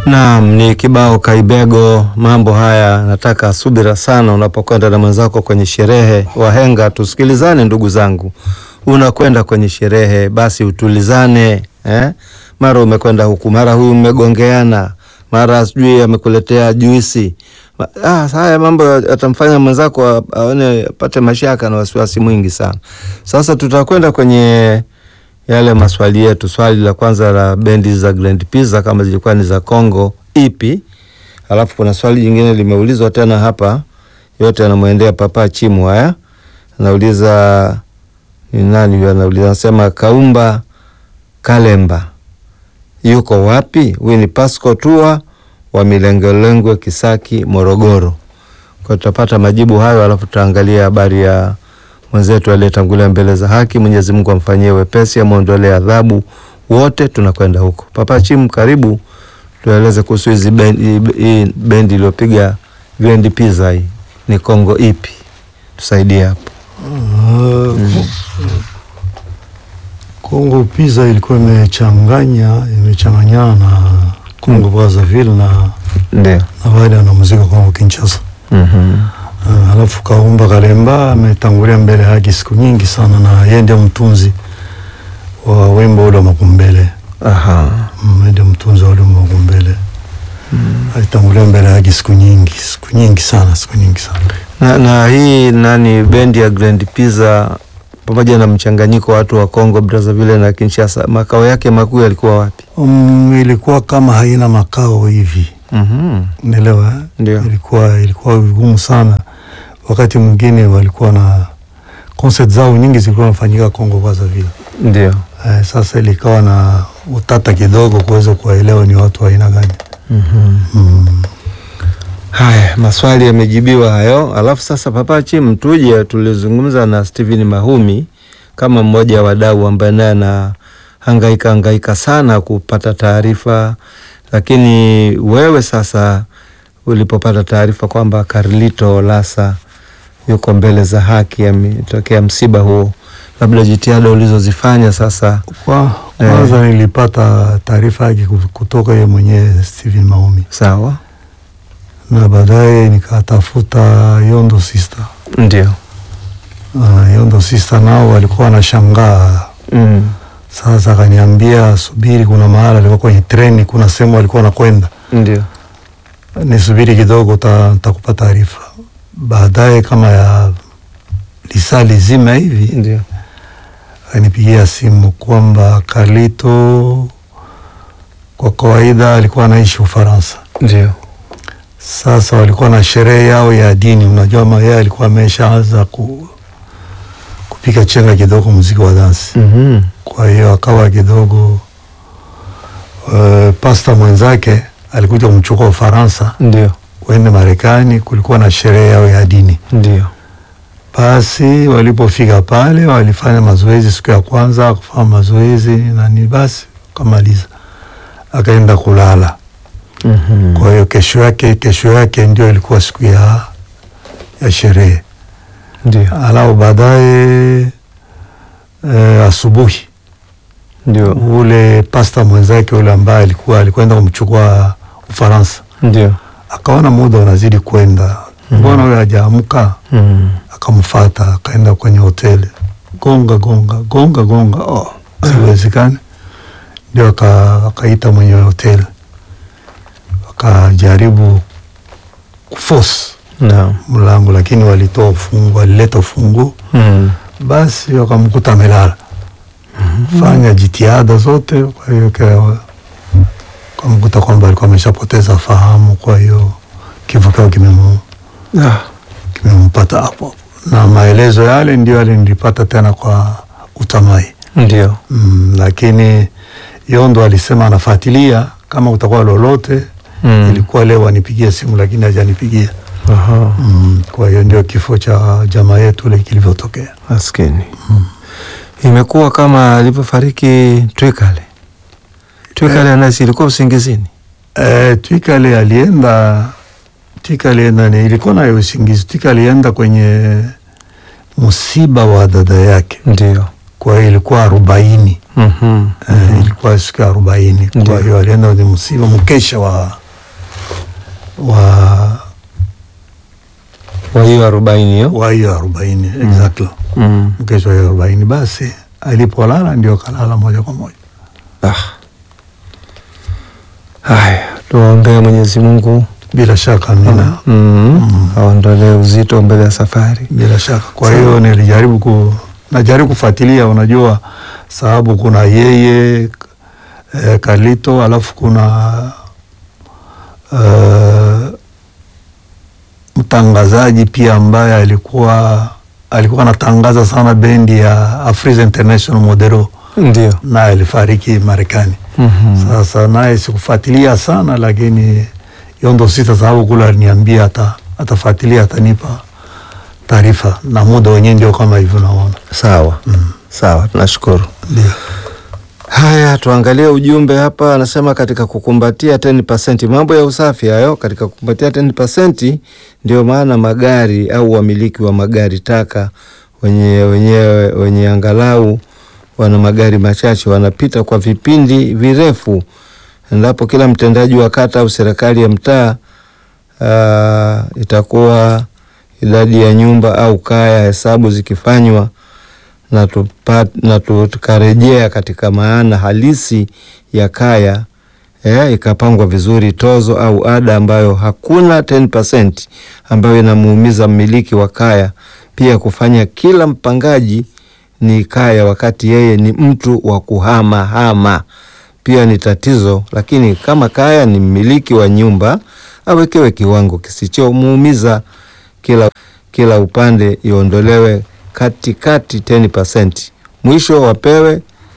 Naam, ni kibao Kaibego. Mambo haya nataka subira sana unapokwenda na mwenzako kwenye sherehe. Wahenga, tusikilizane ndugu zangu, unakwenda kwenye sherehe basi utulizane eh? Mara umekwenda huku, mara huyu mmegongeana, mara sijui amekuletea juisi. Ah, haya mambo yatamfanya mwenzako aone apate mashaka na wasiwasi mwingi sana. Sasa tutakwenda kwenye yale maswali yetu. Swali la kwanza la bendi za Grand Pizza kama zilikuwa ni za Kongo ipi? Alafu kuna swali jingine limeulizwa tena hapa, yote yanamwendea Papa Chimu. Haya, anauliza ni nani huyo? Anauliza anasema Kaumba Kalemba yuko wapi? Huyu ni Pasco Tua wa Milengelengwe, Kisaki, Morogoro. Kwa tutapata majibu hayo, alafu tutaangalia habari ya mwenzetu aliyetangulia mbele za haki. Mwenyezi Mungu amfanyie wepesi, amwondolee adhabu. Wote tunakwenda huko. Papa Chimu, karibu tueleze kuhusu hizi bendi, hii bendi iliyopiga Grand Pizza hii ni Kongo ipi? Tusaidie hapo. Uh, Kongo Pizza ilikuwa imechanganya imechanganyana na Kongo Brazzaville na Ndio. na wale wanamuziki wa Kongo Kinshasa. Mhm. Uh, alafu Kaumba Kalemba ametangulia mbele haki siku nyingi sana, na yeye ndio mtunzi wa wimbo ule wa Makumbele. Aha. Mm, yeye ndio mtunzi wa ule wimbo wa Makumbele. Alitangulia mbele haki siku nyingi siku nyingi sana siku nyingi sana. Na, na hii nani bendi ya Grand Pizza pamoja na mchanganyiko wa watu wa Kongo Brazzaville na Kinshasa, makao yake makuu yalikuwa wapi? Um, ilikuwa kama haina makao hivi Mhm. Unaelewa eh? Ndio. Ilikuwa ilikuwa vigumu sana. Wakati mwingine walikuwa na concert zao nyingi zilikuwa nafanyika Kongo Brazzaville. Ndio. Eh, sasa ilikawa na utata kidogo kuweza kuwaelewa ni watu wa aina gani. Mhm. Mm. Haya, maswali yamejibiwa hayo. Alafu sasa, Papa Chim, tuje tulizungumza na Steven Mahumi kama mmoja wa wadau ambaye naye anahangaika hangaika sana kupata taarifa, lakini wewe sasa ulipopata taarifa kwamba Carlito Lasa yuko mbele za haki, ametokea msiba huo, labda jitihada ulizozifanya sasa. Kwa kwanza nilipata taarifa yake kutoka yeye mwenyewe Steven Maumi, Sawa, na baadaye nikatafuta Yondo Sister. ndio. Uh, Yondo Sister nao walikuwa wanashangaa Mm. Sasa akaniambia subiri, kuna mahala alikuwa kwenye treni, kuna sehemu alikuwa anakwenda, Ndio. nisubiri kidogo, ta- nitakupa taarifa baadaye. Kama ya lisaa lizima hivi Ndio. akanipigia simu kwamba Carlito kwa kawaida alikuwa anaishi Ufaransa. Ndio. Sasa walikuwa na sherehe yao ya dini, unajua ma yeye alikuwa ameshaanza ku, kupiga chenga kidogo muziki wa dansi Mhm. kwa hiyo akawa kidogo uh, pasta mwenzake alikuja kumchukua Ufaransa Ndio. waende Marekani, kulikuwa na sherehe yao ya dini. Ndio. Basi walipofika pale walifanya mazoezi siku ya kwanza, kufanya mazoezi nani, basi kamaliza, akaenda kulala. Mhm. Kwa hiyo kesho yake kesho yake ndio ilikuwa siku ya ya sherehe. Ndio. Alafu baadaye eh, asubuhi Ndio. ule pasta mwenzake ule ambaye alikuwa alikwenda kumchukua Ufaransa Ndio. akaona muda unazidi kwenda, mbona huyo hajaamka? Mhm. Akamfata akaenda kwenye hoteli, gonga gonga gonga gonga, oh, siwezekani. Ndio aka- akaita mwenye hoteli akajaribu kuforce Naam. mlango, lakini walitoa ufungu, walileta ufungu, Mhm. basi wakamkuta amelala. Fanya jitihada zote, kwa hiyo ka- kamkuta kwamba alikuwa ameshapoteza fahamu, kwa hiyo kifo kyao kimemu Ah. kimempata hapo hapo, na maelezo yale ndio yale nilipata tena kwa utamai Ndio. mm, lakini Yondo alisema anafuatilia kama kutakuwa lolote Mm. ilikuwa leo anipigie simu, lakini hajanipigia Aha. mm, kwa hiyo ndio kifo cha jamaa yetu ile kilivyotokea. Maskini. Imekuwa kama alivyofariki Twikale. Twikale anasi ilikuwa usingizini. E, Twika ile alienda Twika alienda ni ilikuwa nayo usingizi. Twika alienda kwenye msiba wa dada yake, Ndio. kwa hiyo ilikuwa arobaini Mhm. eh, ilikuwa siku ya arobaini. Kwa Ndiyo. hiyo alienda kwenye msiba mkesha wa wa Kwa hiyo arobaini hiyo. wa hiyo arobaini exactly, Mm. mkesha wa hiyo arobaini. Basi alipolala ndio kalala moja kwa moja. Ah. Haya, tuwaombee Mwenyezi Mungu Bila shaka mina, mm. aondolee uzito mbele ya safari. bila shaka. Kwa hiyo nilijaribu ku najaribu kufuatilia, unajua sababu kuna yeye eh, Kalito alafu kuna eh, mtangazaji pia ambaye alikuwa alikuwa anatangaza sana bendi ya Afriza International Modelo, Ndio. naye alifariki Marekani. Mhm. Sasa naye sikufuatilia sana, lakini hiyo ndo sita sababu kule aliniambia ata atafuatilia atanipa taarifa, na muda wenyewe ndio kama hivyo naona. Sawa. Sawa, tunashukuru. Ndio. Haya, tuangalie ujumbe hapa. Anasema katika kukumbatia 10%, mambo ya usafi hayo. Katika kukumbatia 10%, ndio maana magari au wamiliki wa magari taka wenye wenyewe wenye angalau wana magari machache wanapita kwa vipindi virefu, endapo kila mtendaji wa kata au serikali ya mtaa uh, itakuwa idadi ya nyumba au kaya hesabu zikifanywa na, tupa, na tu- tukarejea katika maana halisi ya kaya eh, ikapangwa vizuri tozo au ada ambayo hakuna 10% ambayo inamuumiza mmiliki wa kaya, pia kufanya kila mpangaji ni kaya wakati yeye ni mtu wa kuhama hama pia ni tatizo, lakini kama kaya ni mmiliki wa nyumba awekewe kiwango kisichomuumiza kila, kila upande iondolewe katikati 10%, mwisho wapewe